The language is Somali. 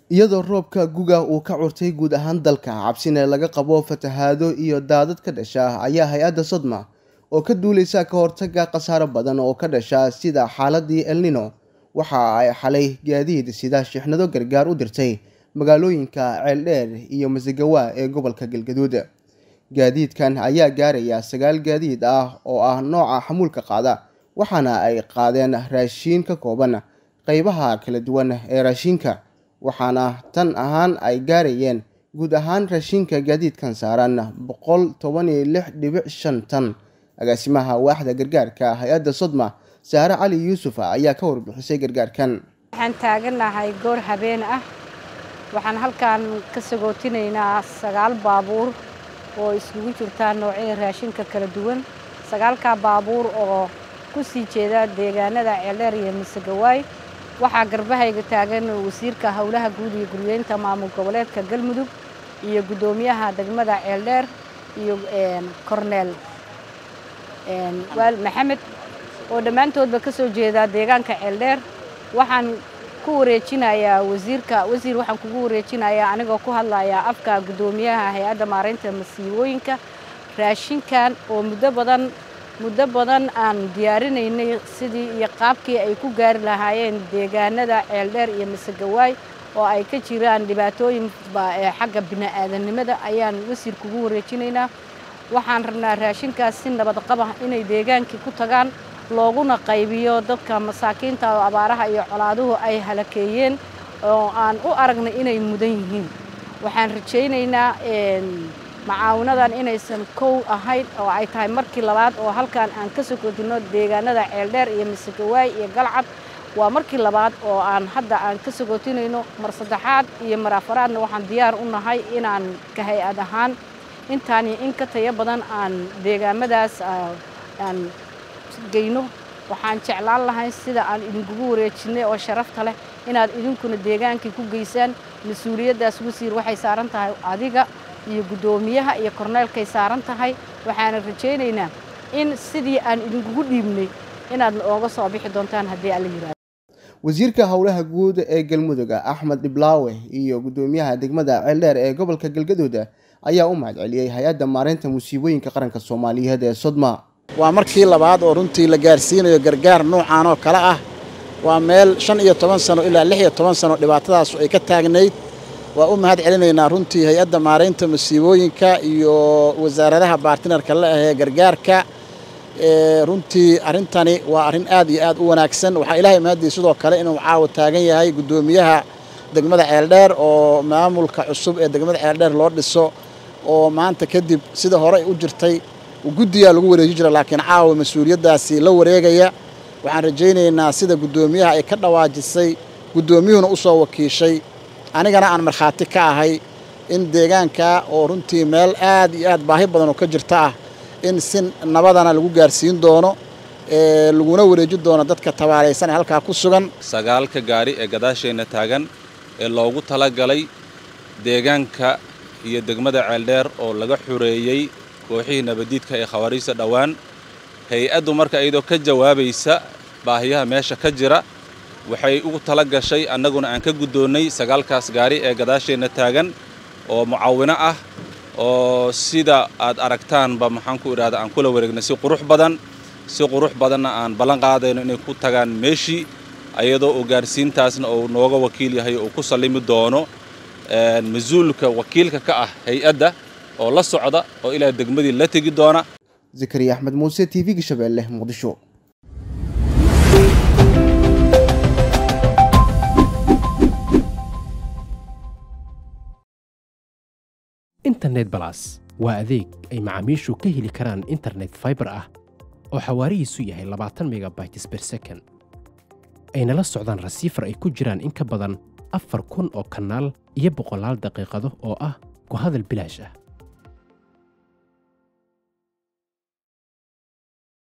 iyadoo roobka guga uu ka curtay guud ahaan dalka cabsina laga qabo fatahaado iyo daadad ka dhasha ayaa hay-adda sodma oo ka duuleysa ka hortaga khasaaro badan oo ka dhasha sida xaaladii elnino waxa ay xalay gaadiid sida shixnado gargaar u dirtay magaalooyinka ceeldheer iyo masagawa ee gobolka galgaduud gaadiidkan ayaa gaaraya sagaal gaadiid ah oo ah nooca xamuulka qaada waxaana ay qaadeen raashiin ka kooban qeybaha kala duwan ee raashiinka waxaana tan ahaan ay gaarayeen guud ahaan raashiinka gaadiidkan saaran boqol toban iyo lix dhibic shan tan agaasimaha waaxda gargaarka hay-adda sodma saare cali yuusuf ayaa ka warbixisay gargaarkan waxaan taaganahay goor habeen ah waxaan halkan ka sagootinaynaa sagaal baabuur oo iskugu jirtaa noocyada raashinka kala duwan sagaalkaa baabuur oo ku sii jeeda deegaanada ceeldheer iyo masagawaay waxaa garbahayga taagan wasiirka howlaha guud iyo guryeynta maamul goboleedka galmudug iyo guddoomiyaha degmada ceeldheer iyo korneel waal maxamed oo dhammaantoodba ka soo jeedaa deegaanka ceeldheer waxaan ku wareejinayaa wasiirka wasiir waxaan kugu wareejinayaa anigoo ku hadlayaa afka guddoomiyaha hay-adda maaraynta masiibooyinka raashinkan oo muddo badan muddo badan aan diyaarinaynay sidii iyo qaabkii ay ku gaari lahaayeen deegaanada ceeldheer iyo masagawaay oo ay ka jiraan dhibaatooyin xagga bini'aadanimada ayaan wasiir kugu wareejinaynaa waxaan rabnaa raashinkaas si nabad qaba inay deegaankii ku tagaan looguna qaybiyo dadka masaakiinta oo abaaraha iyo colaaduhu ay halakeeyeen oo aan u aragnay inay mudan yihiin waxaan rajaynaynaa macaawinadan inaysan kow ahayn oo ay tahay markii labaad oo halkan aan ka sokootino deegaanada ceeldheer iyo masagawaay iyo galcad waa markii labaad oo aan hadda aan ka sogootinayno mar saddexaad iyo mar afaraadna waxaan diyaar u nahay inaan ka hay-ad ahaan intaan iyo in ka tayo badan aan deegaamadaas aan geyno waxaan jeclaan lahay sida aan idinkugu wareejinay oo sharafta leh inaad idinkuna deegaankii ku geysaan mas-uuliyaddaas wasiir waxay saaran tahay adiga iyo guddoomiyaha iyo korneelkay saaran tahay waxaana rajaynaynaa in sidii aan idinkugu dhiibnay inaad ooga soo bixi doontaan haddii alla yihahdo wasiirka howlaha guud ee galmudug axmed dhiblaawe iyo guddoomiyaha degmada ceeldheer ee gobolka galgaduud ayaa u mahad celiyey hay-adda maareynta musiibooyinka qaranka soomaaliyeed ee sodma waa markii labaad oo runtii la gaarsiinayo gargaar nuucan oo kale ah waa meel shan iyo toban sano ilaa lix iyo toban sano dhibaatadaas ay ka taagnayd waa u mahad celinaynaa runtii hay-adda maaraynta musiibooyinka iyo wasaaradaha baartinarka la ahee gargaarka runtii arrintani waa arrin aad iyo aad u wanaagsan waxaa ilaahay mahadii sidoo kale inuu caawa taagan yahay guddoomiyaha degmada ceeldheer oo maamulka cusub ee degmada ceeldheer loo dhiso oo maanta kadib sida hore u jirtay guddiyaa lagu wareeji jira laakiin caawa mas-uuliyaddaasi la wareegaya waxaan rajaynaynaa sida guddoomiyaha ay ka dhawaajisay guddoomiyuhuna u soo wakiishay anigana aan markhaati ka ahay in deegaanka oo runtii meel aad iyo aad baahi badan oo ka jirta ah in si nabadana lagu gaarsiin doono laguna wareeji doono dadka tabaalaysan ee halkaa ku sugan sagaalka gaari ee gadaasheenna taagan ee loogu talagalay deegaanka iyo degmada ceeldheer oo laga xureeyey kooxihii nabadiidka ee khawaariijta dhowaan hay-addu marka iyadoo ka jawaabaysa baahiyaha meesha ka jira waxay ugu tala gashay annaguna aan ka guddoonnay sagaalkaas gaari ee gadaasheenna taagan oo mucaawino ah oo sida aad aragtaanba maxaan ku idhahda aan kula wareegnay si qurux badan si qurux badanna aan ballan qaadayno inay ku tagaan meeshii ayadoo uu gaarsiintaasna uu nooga wakiil yahay uu ku sallimi doono mas-uulka wakiilka ka ah hay-adda oo la socda oo ilaa degmadii la tegi doona zakariya axmed muuse t v-ga shabeelle muqdisho internet balas waa adeeg ay macaamiishu ka heli karaan internet faibar ah oo xawaarihiisu yahay labaatan megabytes ber second ayna la socdaan rasiifar ay ku jiraan in ka badan afar kun oo kanaal iyo boqolaal daqiiqado oo ah ku hadal bilaash ah